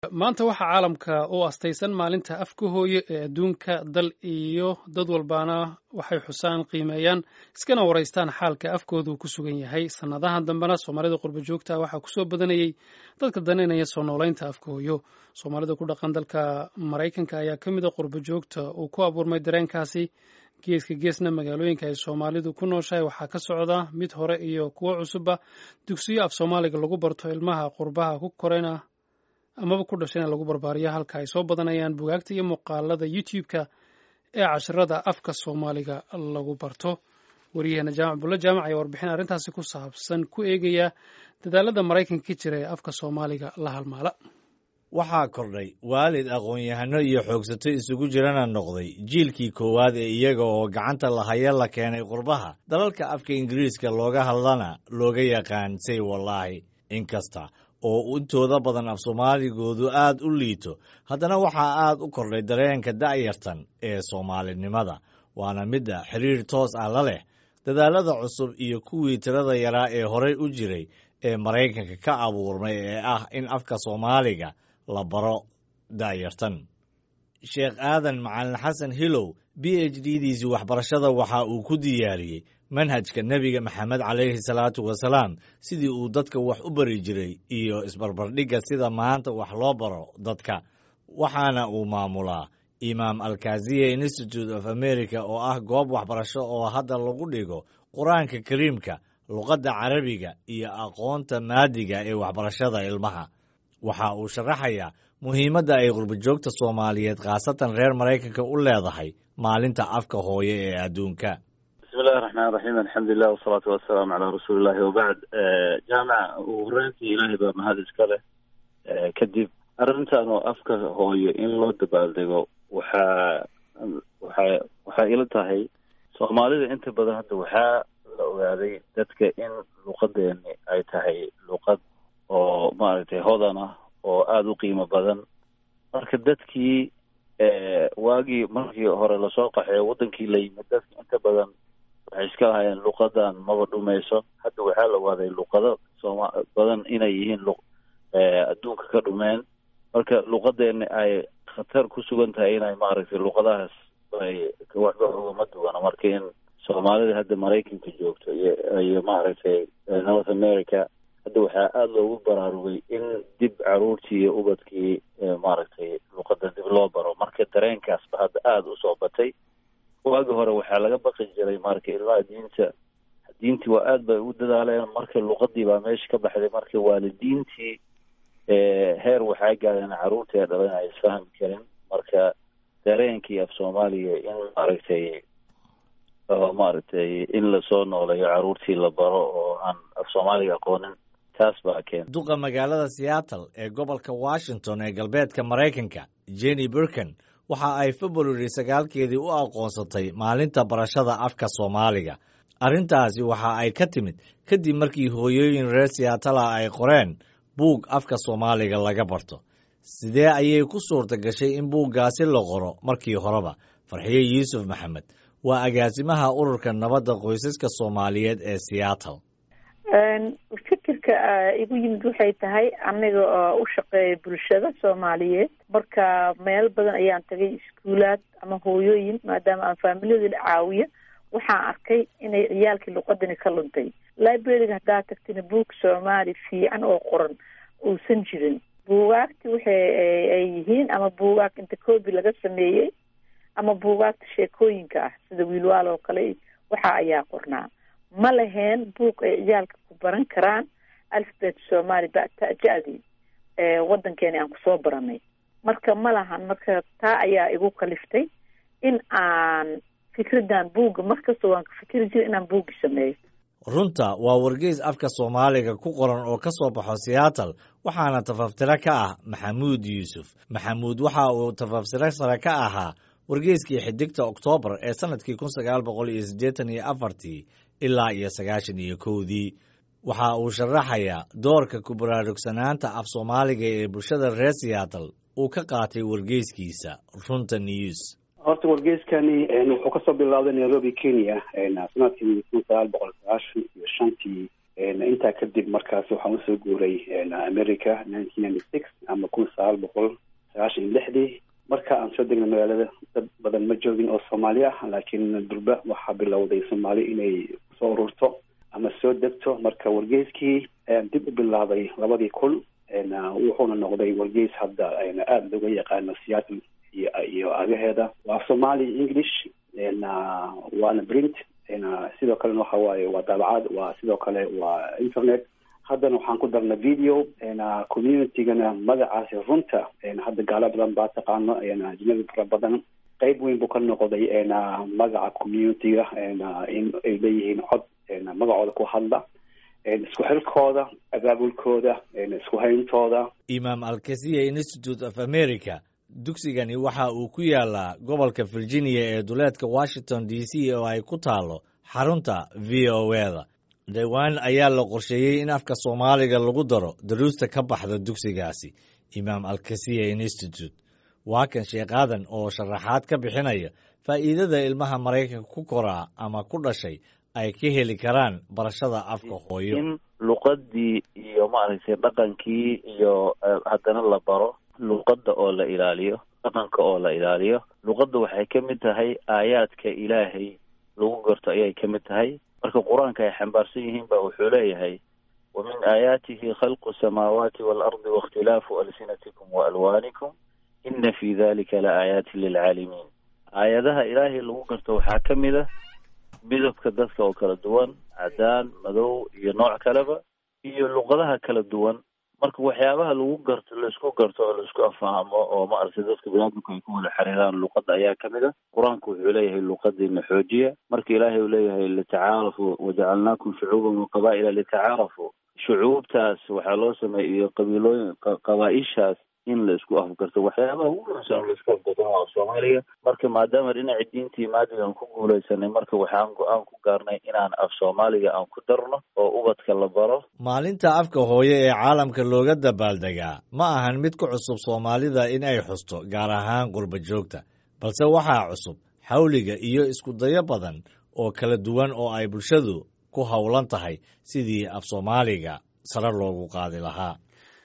maanta waxaa caalamka u astaysan maalinta afka hooye ee adduunka dal iyo dad walbaana waxay xusaan qiimeeyaan iskana waraystaan xaalka afkoodu ku sugan yahay sannadahan dambena soomaalida qurba joogta waxaa kusoo badanayey dadka danaynaya soo noolaynta afka hooyo soomaalida ku dhaqan dalka maraykanka ayaa ka mid a qurba joogta uu ku abuurmay dareenkaasi geeska geesna magaalooyinka ay soomaalidu ku nooshahay waxaa ka socda mid hore iyo kuwo cusubba dugsiyo af soomaaliga lagu barto ilmaha qurbaha ku korayna amaba ku dhashayna lagu barbaariyo halka ay soo badanayaan bugaagta iyo muuqaalada youtube-ka ee casharada afka soomaaliga lagu barto wariyaheena jaamac bulle jaamac ayaa warbixin arrintaasi ku saabsan ku eegaya dadaalada maraykanka ka jira ee afka soomaaliga la halmaala waxaa kordhay waalid aqoon-yahano iyo xoogsato isugu jirana noqday jiilkii koowaad ee iyaga oo gacanta lahaya la keenay qurbaha dalalka afka ingiriiska looga hadlana looga yaqaan say wallaahi inkasta oo intooda badan af soomaaligoodu aad u liito haddana waxaa aad u kordhay dareenka da'yartan ee soomaalinimada waana midda xiriir toos ah la leh dadaalada cusub iyo kuwii tirada yaraa ee horay u jiray ee maraykanka ka abuurmay ee ah in afka soomaaliga la baro da'yartan sheekh aadan macalin xasan hilow b h d diisii waxbarashada waxa uu ku diyaariyey manhajka nebiga maxamed calayhi salaatu wasalaam sidii uu dadka wax u bari jiray iyo isbarbardhigga sida maanta wax loo baro dadka waxaana uu maamulaa imaam alkaziya institute of america oo ah goob waxbarasho oo hadda lagu dhigo qur-aanka kariimka luqadda carabiga iyo aqoonta maadiga ee waxbarashada ilmaha waxa uu sharaxayaa muhiimadda ay qurbajoogta soomaaliyeed khaasatan reer maraykanka u leedahay maalinta afka hooye ee adduunka bismillahi raxmaan raxiim alxamdulilah wasalaatu wasalaamu calaa rasuulillahi wabacd jaamaca ugu horeyntii ilaahay baa mahad iska leh kadib arrintan oo afka hooyo in loo dabaaldego waxaa waxaa waxay ila tahay soomaalida inta badan hadda waxaa la ogaaday dadka in luqadeeni ay tahay luqad oo maaragtay hodan ah oo aada u qiimo badan marka dadkii waagii markii hore lasoo qaxeeyo waddankii la yimid dadka inta badan waxay iska lahayeen luqadan maba dhumayso hadda waxaa la ogaaday luqado sooma badan inay yihiin lu adduunka ka dhumeen marka luqadeeni ay khatar ku sugan tahay inay maaragtay luqadahaas ay waxba ugama duwana marka in soomaalida hadda maraykanka joogto iyo iyo maaragtay north america hadda waxaa aada loogu baraarugay in dib caruurtii iyo ubadkii maaragtay luqadan dib loo baro marka dareenkaasba hadda aada usoo batay waagi hore waxaa laga baqi jiray marka ilmaha diinta diintii waa aad bay u dadaaleen marka luqadii baa meesha ka baxday marka waalidiintii heer waxaa gaadeen caruurtii ee dhalan ay isfahmi karin marka dareenkii af soomaaliya in maaragtay oo maaragtay in lasoo nooleeyo caruurtii la baro oo aan af soomaaliga aqoonin taas baa keena duqa magaalada seattle ee gobolka washington ee galbeedka maraykanka jenny burkan waxa ay february sagaalkeedii u aqoonsatay maalinta barashada afka soomaaliga arrintaasi waxa ay ka timid kadib markii hooyooyin reer seatala ay qoreen buug afka soomaaliga laga barto sidee ayay ku suurta gashay in buuggaasi la qoro markii horeba farxiye yuusuf maxamed waa agaasimaha ururka nabadda qoysaska soomaaliyeed ee seattle fikirka igu yimid waxay tahay aniga oo u shaqeeya bulshada soomaaliyeed marka meel badan ayaan tagay iskuulaad ama hooyooyin maadaama aan faamilyada caawiya waxaan arkay inay ciyaalkii luqadani ka luntay librariga haddaad tagtina buug soomaali fiican oo qoran uusan jirin buugaagti waxay ay yihiin ama buugaag inta coobi laga sameeyey ama buugaagta sheekooyinka ah sida wiilwaal oo kale waxa ayaa qornaa ma laheen buug ay ciyaalka ku baran karaan alfabet soomaali bata-ja-dii waddankeeni aan kusoo baranay marka ma lahan marka taa ayaa igu kaliftay in aan fikraddan buugga markasta waan ka fikri jira inaan buuggi sameeyo runta waa wargeys afka soomaaliga ku qoran oo ka soo baxo seattle waxaana tafaftiro ka ah maxamuud yuusuf maxamuud waxa uu tafaftiro sare ka ahaa wargeyskii xidigta oktoobar ee sanadkii kun sagaal boqol iyo siddeetan iyo afartii ilaa iyo sagaashan iyo kowdii waxa uu sharaxayaa doorka ku baraarugsanaanta af soomaaliga ee bulshada reer seattle uu ka qaatay wargeyskiisa runta news horta wargeyskani wuxuu kasoo bilowday nairobi kenya sanadkii kun sagaal boqol sagaashan iyo shantii intaa kadib markaas waxaan usoo guuray america nineteen ninety six ama kun sagaal boqol sagaashan iyo lixdii marka aan soo degnay magaalada dad badan ma joogin oo soomaali ah laakiin durba waxaa bilowday soomaali inay soo ururto ama soo degto marka wargeyskii dib u bilaabay labadii kun wuxuuna noqday wargeys hadda aada looga yaqaano seattle iyo iyo agaheeda waa somali english waana print sidoo kalena waxa waaye waa daabacad waa sidoo kale waa internet haddana waxaan ku darna video communitygana magacaasi runta hadda gaalo badan baa taqaano ajnabi fara badan qeyb weyn buu ka noqday magaca communityga in ay leeyihiin cod magacooda ku hadla isku xilkooda abaabulkooda isku hayntooda imaam alkasiya institute of america dugsigani waxa uu ku yaalaa gobolka virginia ee duleedka washington d c oo ay ku taalo xarunta v o eda dhowaan ayaa la qorsheeyey in afka soomaaliga lagu daro daruusta ka baxda dugsigaasi imaam alkasiya institute waa kan sheekaadan oo sharaxaad ka bixinaya faa'iidada ilmaha maraykanka ku koraa ama ku dhashay ay ka heli karaan barashada afka hooyo in luqadii iyo maaragtay dhaqankii iyo haddana la baro luqadda oo la ilaaliyo dhaqanka oo la ilaaliyo luqadda waxay ka mid tahay aayaadka ilaahay lagu garto ayay ka mid tahay marka qur-aanka ay xambaarsan yihiin ba wuxuu leeyahay wa min aayaatihi khalqu samaawaati waalardi waاkhtilaafu alsinatikum waalwaanikum ina fi dalika la aayaatin lilcaalimiin aayadaha ilaahay lagu garto waxaa ka mid a midabka dadka oo kala duwan cadaan madow iyo nooc kaleba iyo luqadaha kala duwan marka waxyaabaha lagu garto laisku garto oo laisku afahamo oo maaragtay dadka biniaadamku ay ku wada xiriiraan luqadda ayaa kamid a qur-aanku wuxuu leeyahay luqadiina xoojiya marka ilaahay uu leeyahay litacaarafu wajacalnaakum shucuuban wa qaba'ila litacaarafu shucuubtaas waxaa loo sameeyay iyo qabiilooyin qabaa-ishaas in la isku afgarto waxyaabaha ugu muhiimsan la isku afgarto waa soomaaliga marka maadaama dhinaci diintii maadigan ku guulaysanay marka waxaan go-aan ku gaarnay inaan af soomaaliga aan ku darno oo ubadka la baro maalinta afka hooyo ee caalamka looga dabaaldegaa ma ahan mid ku cusub soomaalida in ay xusto gaar ahaan qurba joogta balse waxaa cusub xawliga iyo isku dayo badan oo kala duwan oo ay bulshadu ku howlan tahay sidii af soomaaliga sare loogu qaadi lahaa